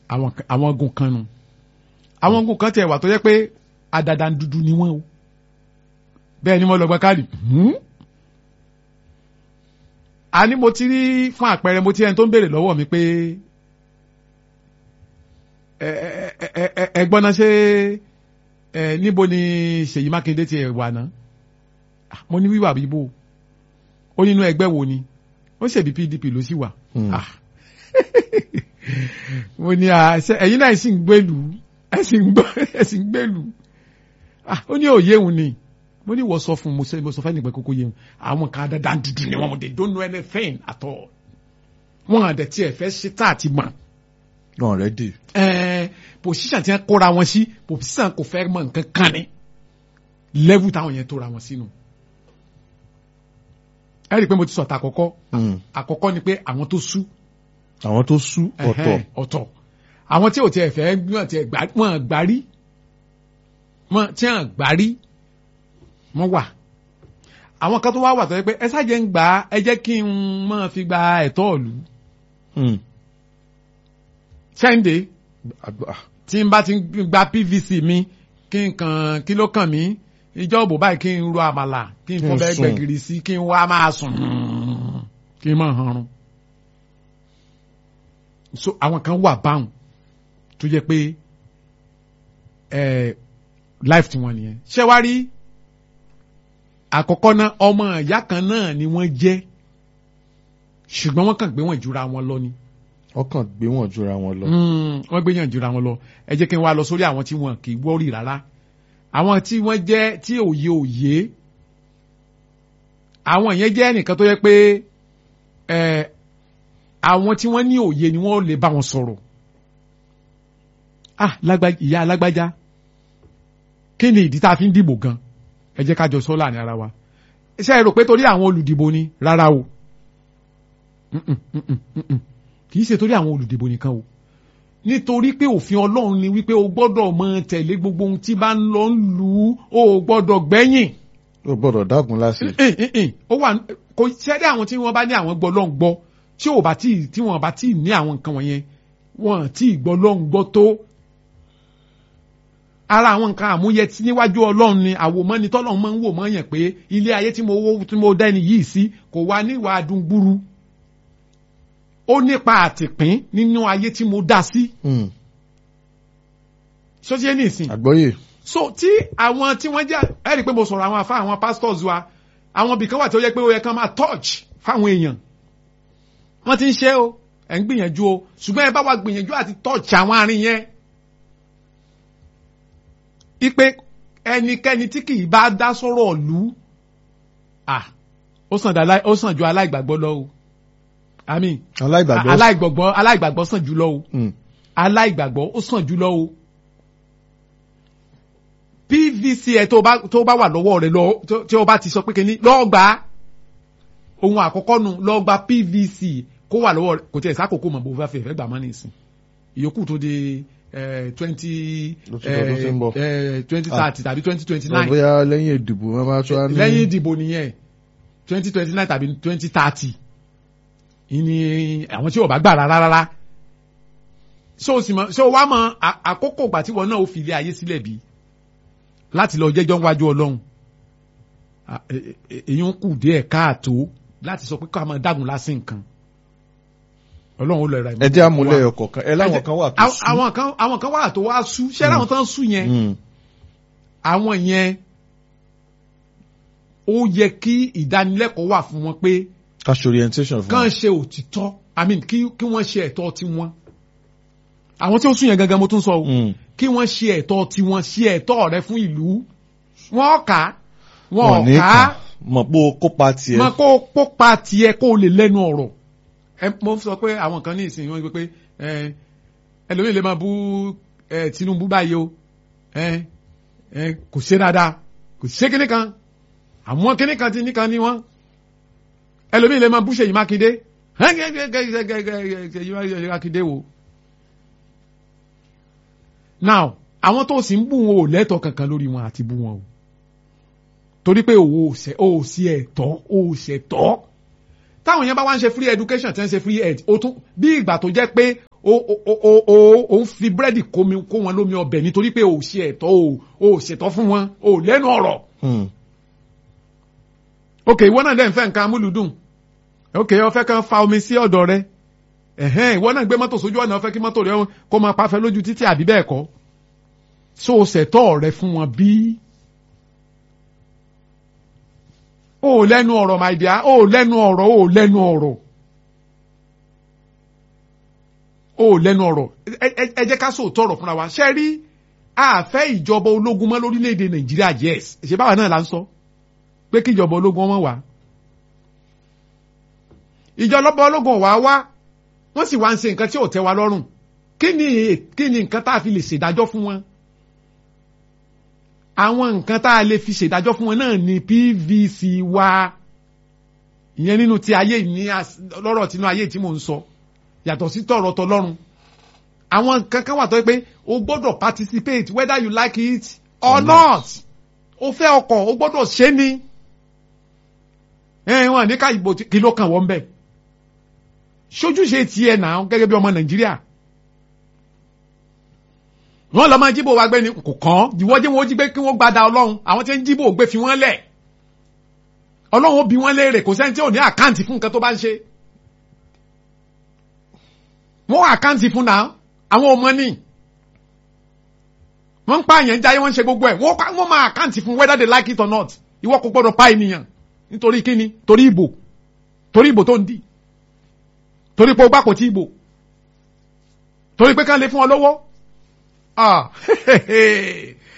àwọn àwọn ogun kan nu àwọn ogun kan tiẹ̀ wà tó yẹ pé àdàdà dúdú ni wọ́n o bẹ́ẹ̀ ni mo lọ gba káàdì àní mo ti rí fún àpẹẹrẹ mo ti ẹni tó ń béèrè lọ́wọ́ mi pé ẹgbọ́n náà ṣe níbo ni Ṣèyí Mákindé ti wà náà mo ní wíwà bíbó ó nínú ẹgbẹ́ wo ni ó ṣèbí PDP ló sì wà mo ní ẹ̀yin náà sì ń gbèlú ẹ sì ń gbèlú ó ní òye òun ni mo ní wọ́n sọ fún mo sọ fẹ́ nígbà kókó yẹn àwọn kan dandan dúdú ni wọ́n they don't know anything at all wọ́n àdẹ̀ tí ẹ̀ fẹ́ ṣe tá àti mọ̀. wọn ready. ẹẹ position tí wọ́n kóra wọn sí position kò fẹ́ mọ̀ nǹkan kan ni level táwọn yẹn tóra wọn sínú. ẹ rí i pé mo ti sọ ta àkọ́kọ́ àkọ́kọ́ ni pé àwọn tó sú. àwọn tó sú ọ̀tọ̀. ọ̀tọ̀ àwọn tí ò tiẹ̀ fẹ́ wọ́n tiẹ̀ gbárí wọ́n tí wọ́n gbárí wọ́n wà àwọn kan tó wá wà tó yẹ pé ẹ ṣáàjẹ́ ń gbà ẹ jẹ́ kí n máa fi gba ẹ̀tọ́ ìlú. Sunday tí n bá ti gba PVC mi kí n kàn kí ló kàn mí ìjọ òbò báyìí kí n ro àmàlà kí n fọ́ bẹ́ẹ̀ gbẹ̀gìrì sí kí n wá máa sùn kí n máa hanrun. so àwọn kan wà báwọn tó jẹ́ pé life tiwọn nìyẹn ṣé wá rí àkọ́kọ́ náà ọmọ ìyá kan náà ni wọ́n jẹ́ ṣùgbọ́n wọ́n kàn gbé wọn jura wọn lọ ni. wọ́n kàn gbé wọn jura wọn lọ. wọ́n gbé yàn jura wọn lọ ẹ jẹ́ kí n wá lọ sórí àwọn tí wọn kì í wọ́rì rárá àwọn tí wọ́n jẹ́ tí òye òye àwọn yẹn jẹ́ ẹnìkan tó yẹ pé àwọn tí wọ́n ní òye ni wọ́n lè bá wọn sọ̀rọ̀ ah ìyá alágbájá kí ni ìdí tá a fi ń dìbò gan ẹ jẹ́ ká jọ sọ láàrin ara wa ṣé ẹ rò pé torí àwọn olùdìbò ni rárá o kì í ṣe torí àwọn olùdìbò nìkan o nítorí pé òfin ọlọ́run ni wípé o gbọ́dọ̀ mọ tẹ̀lé gbogbo ohun tí bá ń lọ ń lù ú o gbọ́dọ̀ gbẹ́yìn. o gbọ́dọ̀ dágun láṣẹ. ó wà kò ṣẹ́dá àwọn tí wọ́n bá ní àwọn gbọ́ lọ́n gbọ́ tí ò bá tí tí wọ́n bá tí ní àwọn nǹkan wọ̀nyẹn wọ́n tí gbọ́ lọ́n gbọ́ tó ara àwọn nǹkan àmúyẹ tí níwájú ọlọ́run ni àwòmọ́ni tọ́lọ́run máa ń wò mọ́ yẹn pé ilé ayé tí mo wó tí mo dẹ́ni yìí sí kò wá níwà adúgbúrú ó nípa àtìpín nínú ayé tí mo dá sí. sọ́jí ẹni ìsìn. àgbọ́yé. so tí àwọn tí wọ́n jẹ́ ẹ rí i pé mo sọ̀rọ̀ àwọn afá àwọn pastors wa àwọn ibìkan wà tí ó yẹ pé ó yẹ kán máa touch fáwọn èèyàn wọ́n ti ń ṣe o ẹ̀ ń gbìyànjú o ṣùgbọ́n ẹ bá wa gbìyànjú àti touch àwọn àárín yẹn ipe ẹnikẹ́ni tí kì í bá dá sọ̀rọ̀ ìlú ó sàn ju aláìgbàgbọ́ lọ o àmín aláìgbàgbọ́ aláìgbàgbọ́ aláìgbàgbọ́ sàn jù lọ o aláìgbàgbọ́ ó sàn jù lọ o pvc ẹ tó bá tó bá wà lọ́wọ́ rẹ lọ tí o bá ti sọ pé kíní lọ́ọ́ gbà á ohun àkọ́kọ́ nu lọ́ọ́ gba pvc kó wà lọ́wọ́ rẹ kò tẹ̀ sákòókò mọ̀ bó fẹ́ fẹ́ fẹ́ gbà má nìsín ìyókù tó di twenty twenty thirty tàbí twenty twenty nine. bóyá lẹ́yìn ìdìbò wọn máa tún á ní. lẹ́yìn ìdìbò nìyẹn twenty twenty nine tàbí twenty thirty ìní àwọn tí ò bá gbà rárá rárá. so sì mọ so wá mọ àkókò ìgbà tí wọn náà ó fi ilé ayé sílẹ̀ bí láti lọ jẹ́jọ́ wájú ọlọ́run èyí ń kù díẹ̀ káàtó láti sọ pé ká máa dágun lásìn nǹkan ọlọ́run ó lọ ra ìmọ̀. ẹ jẹ́ àmúlẹ̀ ọkọ̀ kan ẹ láwọn kan wà tó sú. àwọn kan àwọn kan wà tó wá sú ṣé láwọn tán sú yẹn àwọn yẹn ó yẹ kí ìdánilẹ́kọ̀ọ́ wà fún wọn pé. cash orientation fún wọn. kàn ṣe òtítọ́ i mean kí kí wọ́n ṣe ẹ̀tọ́ tiwọn. àwọn tí ó sú yẹn gangan mo tún sọ o kí wọ́n ṣe ẹ̀tọ́ tiwọn ṣe ẹ̀tọ́ rẹ fún ìlú wọ́n kà á wọ́n kà á mọ̀ pé o kópa tiẹ̀. mọ̀ kó kópa tiẹ̀ kó o lè lẹ́nu ọ̀rọ̀ mo sọ pé àwọn kan ní ìsìn wọn pé ẹlòmíì lè máa bú Tinubu báyìí o kò ṣe dáadáa kò ṣe kíní kan àwọn kíní kan ti níkan ní wọn ẹlòmíì lè máa bú Ṣèyí Mákindé Ṣèyí Mákindé wo. now àwọn tó sì ń bú wọn ò lẹ́tọ̀ọ́ kankan lórí wọn àti bú wọn o torí pé òwò ò sí ẹ̀tọ́ ò ṣẹ̀tọ́ táwọn yẹn bá wá ń ṣe free education tí wọ́n ń ṣe free ed ó tún bí ìgbà tó jẹ́ pé o o o o o ń fi búrẹ́dì kó mi kó wọn lómi ọbẹ̀ nítorí pé o ò ṣe ẹ̀tọ́ o ò ṣètọ́ fún wọn o ò lẹ́nu ọ̀rọ̀ Hmm. ok ìwọ náà dẹ̀ ń fẹ́ nǹkan amúlùdùn ok ó fẹ́ kàn fa omi sí ọ̀dọ̀ rẹ ẹ̀hẹ́n ìwọ náà gbé mọ́tò sójú ọ̀nà ó fẹ́ kí mọ́tò rẹ kó máa pafẹ́ lójú títì àbí bẹ́ẹ̀ kọ́ so o ṣẹ̀tọ́ rẹ fún wọn bí o ò lẹ́nu ọ̀rọ̀ my dear o ò lẹ́nu ọ̀rọ̀ o ò lẹ́nu ọ̀rọ̀ o ò lẹ́nu ọ̀rọ̀ ẹ- ẹ ẹ jẹ́ ká sòótọ́ ọ̀rọ̀ fúnra wa ṣe rí àfẹ́ ìjọba ológun mọ́ lórílẹ̀‐èdè nàìjíríà yes ṣe báwa náà la ń sọ pé kí ìjọba ológun ọmọ wà ìjọba ológun wà wá wọ́n sì wá ń ṣe nǹkan tí ò tẹ́ wa lọ́rùn kí ni kí ni nǹkan tá a fi lè ṣèdájọ́ fún wọn àwọn nǹkan tá a lè fi ṣèdájọ́ fún wọn náà ni PVC wa ìyẹn nínú ti ayé ní as- lọ́rọ̀ tinú ayé tí mò ń sọ yàtọ̀ sí tọ̀rọ̀ tọlọ́run àwọn nǹkan kan wà tó yẹ pé o gbọ́dọ̀ participate whether you like it or not o fẹ́ ọkọ̀ o gbọ́dọ̀ ṣe ni ẹ wọn ní ká ìbò tí- kí ló kàn wọ́n bẹ́ẹ̀ sójúṣe tiẹ̀ náà gẹ́gẹ́ bí ọmọ nàìjíríà wọ́n lọ máa jíbò wa gbé ni kò kàn ìwọ jẹ́ wọ́n jí gbé kí wọ́n gbada ọlọ́run àwọn tí ń jíbò gbé fi wọ́n lẹ̀ ọlọ́run ó bi wọ́n léèrè kò sẹ́ni tí ò ní àkáǹtì fún nǹkan tó bá ń ṣe wọ́n àkáǹtì fún náà àwọn ọmọ ní wọ́n ń pa àyàn jáyé wọ́n ń ṣe gbogbo ẹ̀ wọ́n pa- wọ́n máa àkáǹtì fún whether they like it or not ìwọ kò gbọ́dọ̀ pa ènìyàn nítorí kíni torí ìbò torí ìbò tó ń dì torí pé o gbà kò tí ìbò torí pé ká lè fún ọ lọ́wọ́ ah